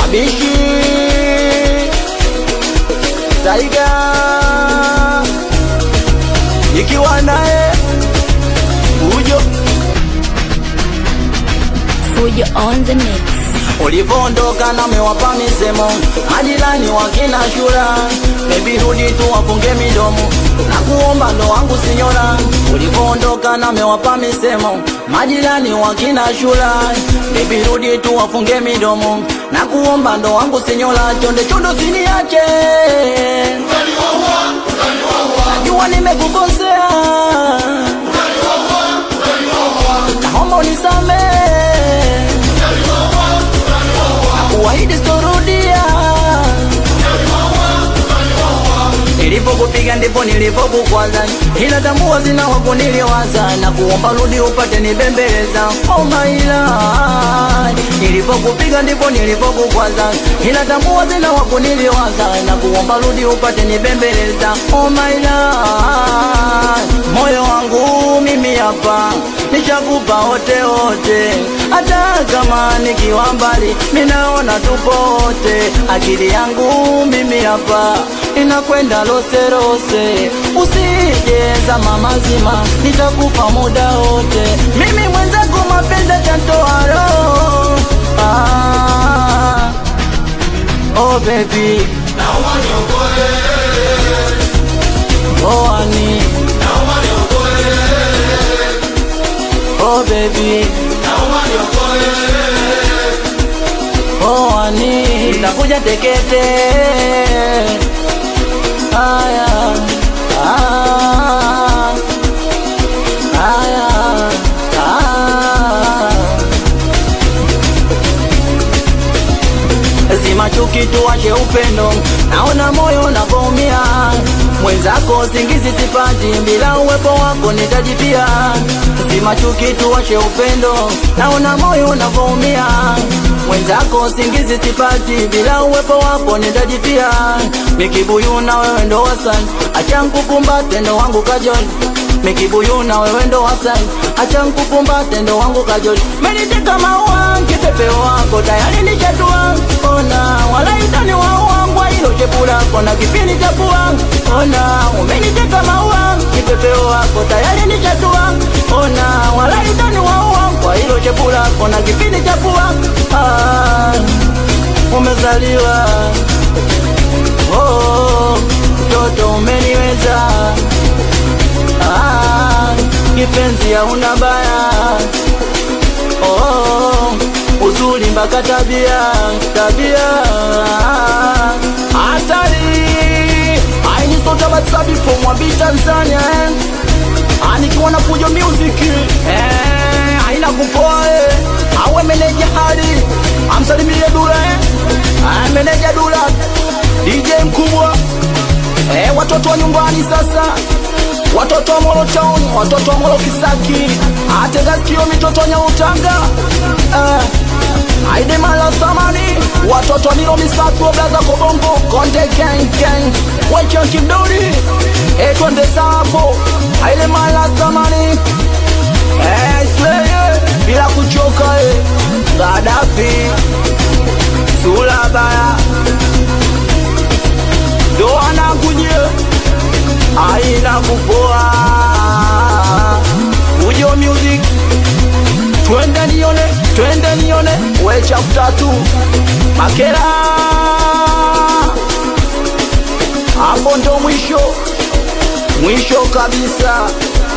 Wabishi Taiga nikiwa naye Fujo Fujo on the mix. ulivyoondoka na mewapa misemo majirani wakina shura bebi rudi tu wafunge midomo na kuomba ndo wangu sinyora ulivyoondoka na mewapa misemo majirani wakina shura bebi rudi tu wafunge midomo na kuomba ndo wangu sinyora chonde chondo siniache najua nimekukosea naomba unisamee kuahidi sitorudia. Nilipokupiga ndipo nilipokukwaza, ila tambua zina wako niliwaza na kuomba rudi upate nibembeleza. Oh my lord, nilipokupiga ndipo nilipokukwaza, ila tambua zina wako niliwaza na kuomba rudi upate nibembeleza. Oh my lord, moyo wangu mimi hapa nishakupa wote wote, hata kama nikiwa mbali minaona tupo wote. Akili yangu mimi hapa inakwenda lose lose, usije mama mazima, nitakupa muda wote. Mimi mwenzako mapenzi tantoa roho ah, oh baby oh honey Oh baby Oh honey Nitakuja tekete Aya ah, Aya ah. Zima chuki tuwache upendo, naona moyo unavyoumia. Mwenzako singizi sipati, bila uwepo wako nitajipia. Zima chuki tuwache upendo, naona moyo unavyoumia. Mwenzako singizi sipati, bila uwepo wako nitajipia. Mikibuyu na wewe ndo wasani, acha nkukumbate ndo wangu kajoli Mikibuyu na wewe ndo wasani, acha nkukumbate ndo wangu kajoli. Meniteka maua kipepeo wako tayari nishatua, ona wala itani wa wangu hilo shepu lako na kipindi cha pua, ona umeniteka maua kipepeo wako tayari nishatua, ona wala itani wa wangu hilo shepu lako na kipindi cha pua, ah, umezaliwa oh, mtoto umeniweza Ah, kipenzi hauna baya oh, uzuri mpaka tabia tabia hatari ainisotavasabifommwabi Tanzania eh. Ah, nikiwa na Fujo Music eh, haina kupoa eh. awe meneja hadi amsalimie Dula eh. ah, meneja Dula DJ mkubwa eh, watoto wa nyumbani sasa watoto wa Molo Town, watoto wa Molo Kisaki, atega sikio mitoto Nyautanga eh, aide mala samani, watoto wa Milo Misatu, blaza Kobongo, Konde Gang Gang, Wacha Kidori, eh, twende sapo, aide mala samani eh, Slayer, bila kuchoka eh, Gaddafi, Sulabaya, ndo anakujia aina kupoa Fujo Music twende nione twende nione we chafu tatu makera hapo ndo mwisho mwisho kabisa